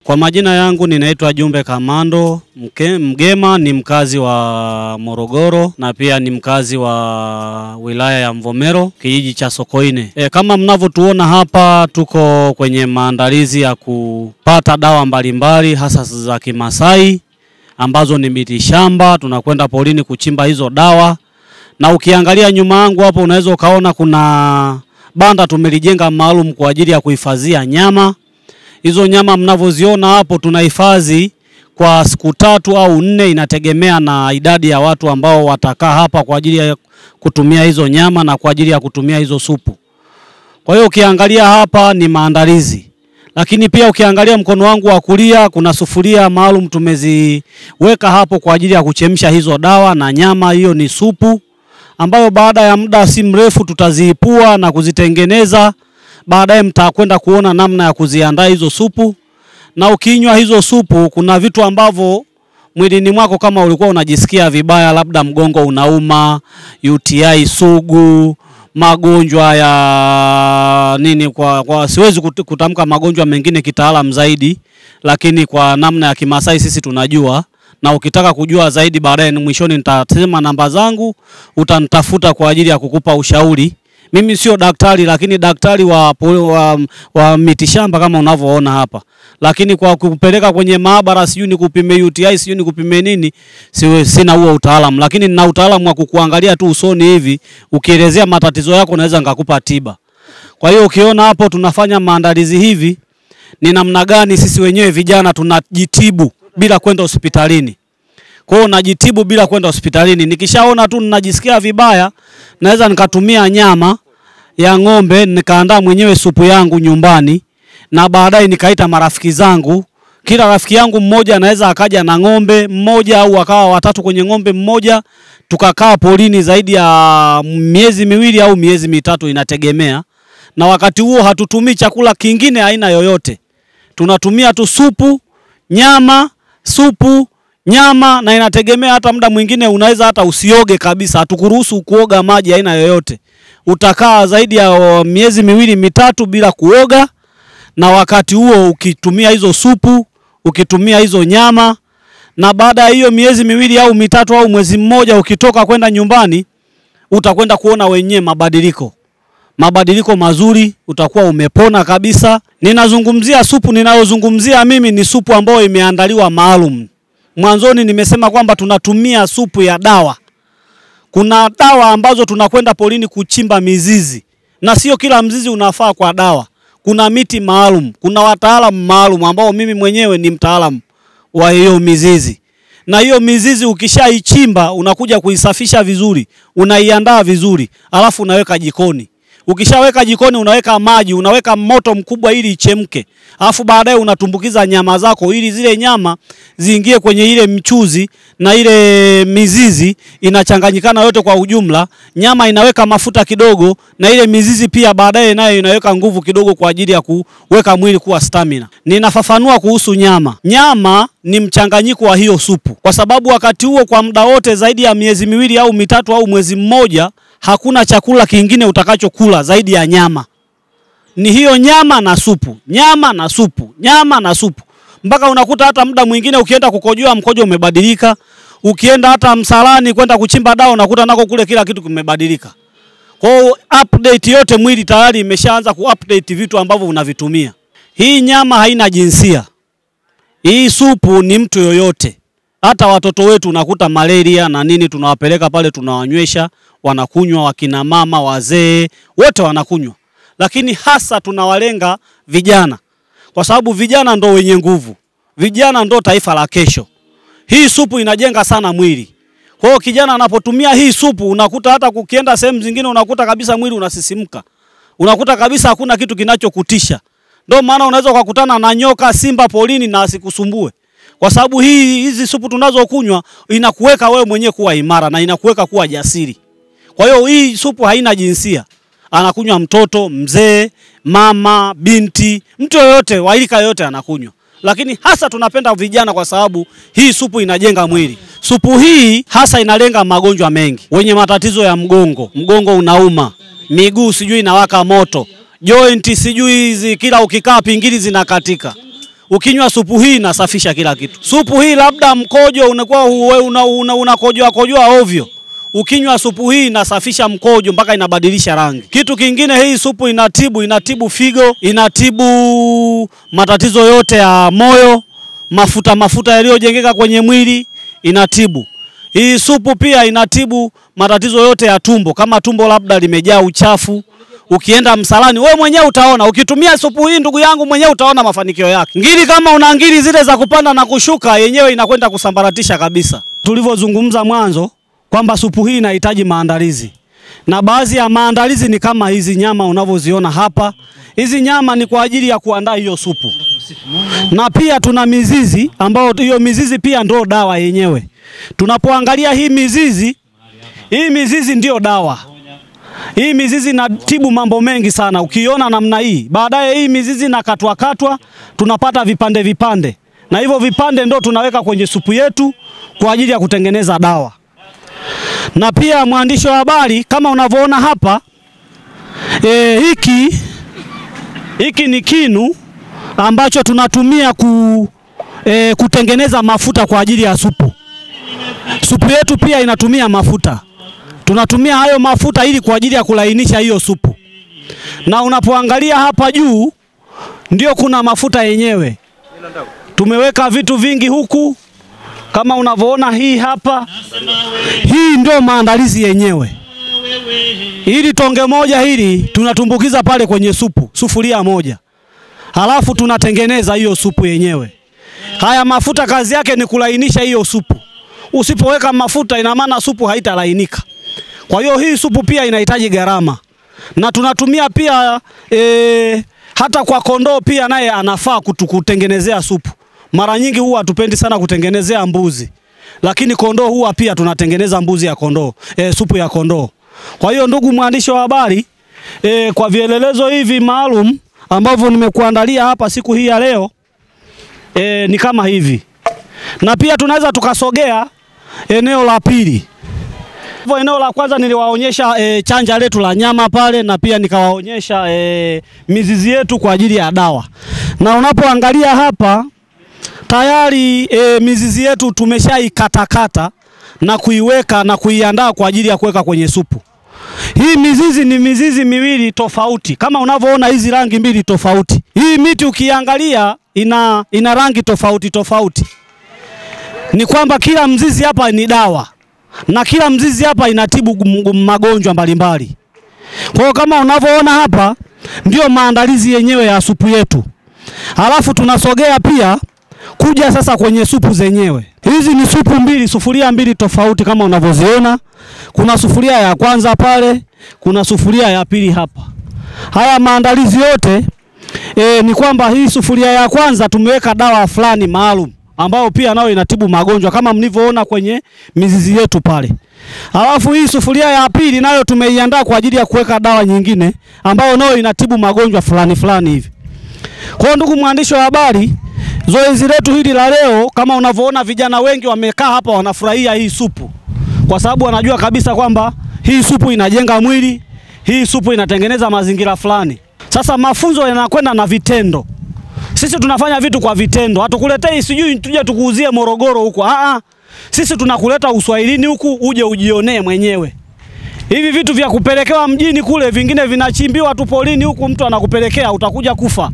Kwa majina yangu ninaitwa Jumbe Kamando Mke, Mgema ni mkazi wa Morogoro na pia ni mkazi wa wilaya ya Mvomero kijiji cha Sokoine. E, kama mnavyotuona hapa tuko kwenye maandalizi ya kupata dawa mbalimbali hasa za Kimasai ambazo ni miti shamba. Tunakwenda porini kuchimba hizo dawa, na ukiangalia nyuma yangu hapo unaweza ukaona kuna banda tumelijenga maalum kwa ajili ya kuhifadhia nyama. Hizo nyama mnavyoziona hapo tunahifadhi kwa siku tatu au nne, inategemea na idadi ya watu ambao watakaa hapa kwa ajili ya kutumia hizo nyama na kwa ajili ya kutumia hizo supu. Kwa hiyo ukiangalia hapa ni maandalizi, lakini pia ukiangalia mkono wangu wa kulia kuna sufuria maalum tumeziweka hapo kwa ajili ya kuchemsha hizo dawa na nyama. Hiyo ni supu ambayo baada ya muda si mrefu tutaziipua na kuzitengeneza. Baadaye mtakwenda kuona namna ya kuziandaa hizo supu, na ukinywa hizo supu, kuna vitu ambavyo mwilini mwako kama ulikuwa unajisikia vibaya, labda mgongo unauma, UTI sugu, magonjwa ya nini, kwa, kwa siwezi kut- kutamka magonjwa mengine kitaalamu zaidi, lakini kwa namna ya Kimasai sisi tunajua na ukitaka kujua zaidi baadaye, ni mwishoni nitasema namba zangu, utanitafuta kwa ajili ya kukupa ushauri. Mimi sio daktari, lakini daktari wa, po- wa, wa mitishamba kama unavyoona hapa, lakini kwa kupeleka kwenye maabara, sijui ni kupime UTI, sijui ni kupime nini, siwe, sina huo utaalamu, lakini nina utaalamu wa kukuangalia tu usoni hivi, ukielezea matatizo yako naweza nikakupa tiba. Kwa hiyo ukiona hapo tunafanya maandalizi hivi, ni namna gani sisi wenyewe vijana tunajitibu bila kwenda hospitalini. Kwa hiyo najitibu bila kwenda hospitalini. Nikishaona tu ninajisikia vibaya, naweza nikatumia nyama ya ng'ombe nikaandaa mwenyewe supu yangu nyumbani, na baadaye nikaita marafiki zangu. Kila rafiki yangu mmoja anaweza akaja na ng'ombe mmoja au wakawa watatu kwenye ng'ombe mmoja, tukakaa porini zaidi ya miezi miwili au miezi mitatu, inategemea. Na wakati huo hatutumii chakula kingine aina yoyote, tunatumia tu supu, nyama, supu nyama na inategemea. Hata muda mwingine unaweza hata usioge kabisa, hatukuruhusu kuoga maji aina yoyote. Utakaa zaidi ya o, miezi miwili mitatu bila kuoga, na wakati huo ukitumia hizo supu, ukitumia hizo nyama, na baada ya hiyo miezi miwili au mitatu au mwezi mmoja, ukitoka kwenda nyumbani, utakwenda kuona wenyewe mabadiliko mabadiliko mazuri, utakuwa umepona kabisa. Ninazungumzia supu, ninayozungumzia mimi ni supu ambayo imeandaliwa maalum. Mwanzoni nimesema kwamba tunatumia supu ya dawa. Kuna dawa ambazo tunakwenda porini kuchimba mizizi, na sio kila mzizi unafaa kwa dawa. Kuna miti maalum, kuna wataalamu maalum ambao mimi mwenyewe ni mtaalamu wa hiyo mizizi na hiyo mizizi ukishaichimba unakuja kuisafisha vizuri, unaiandaa vizuri, alafu unaweka jikoni. Ukishaweka jikoni, unaweka maji, unaweka moto mkubwa ili ichemke, alafu baadaye unatumbukiza nyama zako ili zile nyama ziingie kwenye ile mchuzi na ile mizizi inachanganyikana yote kwa ujumla. Nyama inaweka mafuta kidogo na ile mizizi pia baadaye nayo inaweka nguvu kidogo kwa ajili ya kuweka mwili kuwa stamina. Ninafafanua kuhusu nyama. Nyama ni mchanganyiko wa hiyo supu, kwa sababu wakati huo kwa muda wote zaidi ya miezi miwili au mitatu au mwezi mmoja hakuna chakula kingine utakachokula zaidi ya nyama. Ni hiyo nyama na supu, nyama na supu, nyama na supu, mpaka unakuta hata muda mwingine ukienda kukojoa mkojo umebadilika. Ukienda hata msalani kwenda kuchimba dawa unakuta nako kule kila kitu kimebadilika. Kwa hiyo update yote mwili tayari imeshaanza kuupdate vitu ambavyo unavitumia. Hii nyama haina jinsia. Hii supu ni mtu yoyote. Hata watoto wetu unakuta malaria na nini, tunawapeleka pale, tunawanywesha, wanakunywa, wakina mama, wazee, wote wanakunywa, lakini hasa tunawalenga vijana, kwa sababu vijana ndo wenye nguvu, vijana ndo taifa la kesho. Hii supu inajenga sana mwili. Kwa hiyo kijana anapotumia hii supu, unakuta hata kukienda sehemu zingine, unakuta kabisa mwili unasisimka, unakuta kabisa hakuna kitu kinachokutisha. Ndio maana unaweza ukakutana na nyoka, simba polini na asikusumbue kwa sababu hii hizi supu tunazokunywa inakuweka wewe mwenyewe kuwa imara na inakuweka kuwa jasiri. Kwa hiyo hii supu haina jinsia, anakunywa mtoto, mzee, mama, binti, mtu yoyote wa rika yoyote anakunywa, lakini hasa tunapenda vijana kwa sababu hii supu inajenga mwili. Supu hii hasa inalenga magonjwa mengi, wenye matatizo ya mgongo, mgongo unauma, miguu sijui inawaka moto, joint sijui hizi, kila ukikaa pingili zinakatika Ukinywa supu hii inasafisha kila kitu. Supu hii labda mkojo unakuwa unakojoa una, una, una kojoa ovyo Ukinywa supu hii inasafisha mkojo mpaka inabadilisha rangi. Kitu kingine, hii supu inatibu inatibu figo, inatibu matatizo yote ya moyo, mafuta mafuta yaliyojengeka kwenye mwili inatibu. Hii supu pia inatibu matatizo yote ya tumbo, kama tumbo labda limejaa uchafu. Ukienda msalani wewe mwenyewe utaona, ukitumia supu hii ndugu yangu, mwenyewe utaona mafanikio yake. Ngiri kama una ngiri zile za kupanda na kushuka, yenyewe inakwenda kusambaratisha kabisa. Tulivyozungumza mwanzo kwamba supu hii inahitaji maandalizi, na baadhi ya maandalizi ni kama hizi nyama unavyoziona hapa. Hizi nyama ni kwa ajili ya kuandaa hiyo supu, na pia tuna mizizi ambayo hiyo mizizi pia ndio dawa yenyewe. Tunapoangalia hii mizizi, hii mizizi ndiyo dawa. Hii mizizi inatibu mambo mengi sana, ukiona namna hii. Baadaye hii mizizi inakatwa katwa, tunapata vipande vipande, na hivyo vipande ndio tunaweka kwenye supu yetu kwa ajili ya kutengeneza dawa na pia mwandishi wa habari, kama unavyoona hapa e, hiki hiki ni kinu ambacho tunatumia ku, e, kutengeneza mafuta kwa ajili ya supu. Supu yetu pia inatumia mafuta, tunatumia hayo mafuta ili kwa ajili ya kulainisha hiyo supu, na unapoangalia hapa juu ndio kuna mafuta yenyewe. Tumeweka vitu vingi huku kama unavyoona hii hapa, hii ndio maandalizi yenyewe. Hili tonge moja hili tunatumbukiza pale kwenye supu, sufuria moja, halafu tunatengeneza hiyo supu yenyewe. Haya mafuta kazi yake ni kulainisha hiyo supu. Usipoweka mafuta, ina maana supu haitalainika. Kwa hiyo hii supu pia inahitaji gharama, na tunatumia pia e, hata kwa kondoo pia naye anafaa kutukutengenezea supu. Mara nyingi huwa hatupendi sana kutengenezea mbuzi, lakini kondoo huwa pia tunatengeneza mbuzi ya kondoo, e, supu ya kondoo. Kwa hiyo ndugu mwandishi wa habari e, kwa vielelezo hivi maalum ambavyo nimekuandalia hapa siku hii ya leo e, ni kama hivi, na pia tunaweza tukasogea eneo la pili. Hivyo eneo la kwanza niliwaonyesha e, chanja letu la nyama pale, na pia nikawaonyesha e, mizizi yetu kwa ajili ya dawa, na unapoangalia hapa tayari e, mizizi yetu tumeshaikatakata na kuiweka na kuiandaa kwa ajili ya kuweka kwenye supu. Hii mizizi ni mizizi miwili tofauti, kama unavyoona hizi rangi mbili tofauti. Hii miti ukiangalia ina, ina rangi tofauti tofauti. Ni kwamba kila mzizi hapa ni dawa na kila mzizi hapa inatibu magonjwa mbalimbali. Kwa hiyo kama unavyoona hapa ndio maandalizi yenyewe ya supu yetu, halafu tunasogea pia kuja sasa kwenye supu zenyewe. Hizi ni supu mbili, sufuria mbili tofauti kama unavyoziona. Kuna sufuria ya kwanza pale, kuna sufuria ya pili hapa. Haya maandalizi yote e, ni kwamba hii sufuria ya kwanza tumeweka dawa fulani maalum ambayo pia nayo inatibu magonjwa kama mlivyoona kwenye mizizi yetu pale. Alafu hii sufuria ya pili nayo tumeiandaa kwa ajili ya kuweka dawa nyingine ambayo nayo inatibu magonjwa fulani fulani hivi. Kwa ndugu mwandishi wa habari, zoezi letu hili la leo, kama unavyoona, vijana wengi wamekaa hapa wanafurahia hii supu, kwa sababu wanajua kabisa kwamba hii supu inajenga mwili, hii supu inatengeneza mazingira fulani. Sasa mafunzo yanakwenda na vitendo. Sisi tunafanya vitu kwa vitendo, hatukuletei sijui tuje tukuuzie Morogoro huko. Ah, sisi tunakuleta uswahilini huku uje ujionee mwenyewe. Hivi vitu vya kupelekewa mjini kule, vingine vinachimbiwa tu polini huku, mtu anakupelekea utakuja kufa.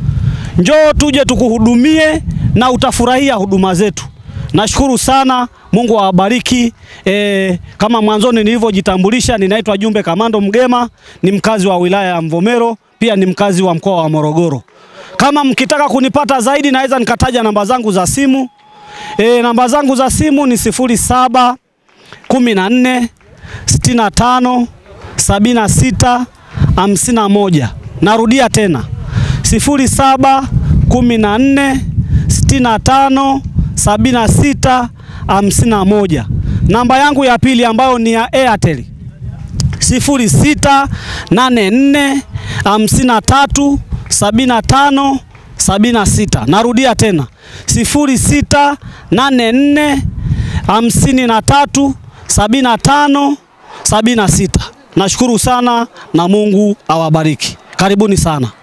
Njoo tuje tukuhudumie na utafurahia huduma zetu. Nashukuru sana, Mungu awabariki. E, kama mwanzoni nilivyojitambulisha, ninaitwa Jumbe Kamando Mgema, ni mkazi wa wilaya ya Mvomero, pia ni mkazi wa mkoa wa Morogoro. Kama mkitaka kunipata zaidi, naweza nikataja namba zangu za simu. E, namba zangu za simu ni sifuri saba kumi na nne sitini na tano sabini na sita hamsini na moja. Narudia tena sifuri saba kumi na nne sitini na tano sabini na sita hamsini na moja. Namba yangu ya pili ambayo ni ya Airtel sifuri sita nane nne hamsini na tatu sabini na tano sabini na sita. Narudia tena sifuri sita nane nne hamsini na tatu sabini na tano sabini na sita. Nashukuru sana na Mungu awabariki. Karibuni sana.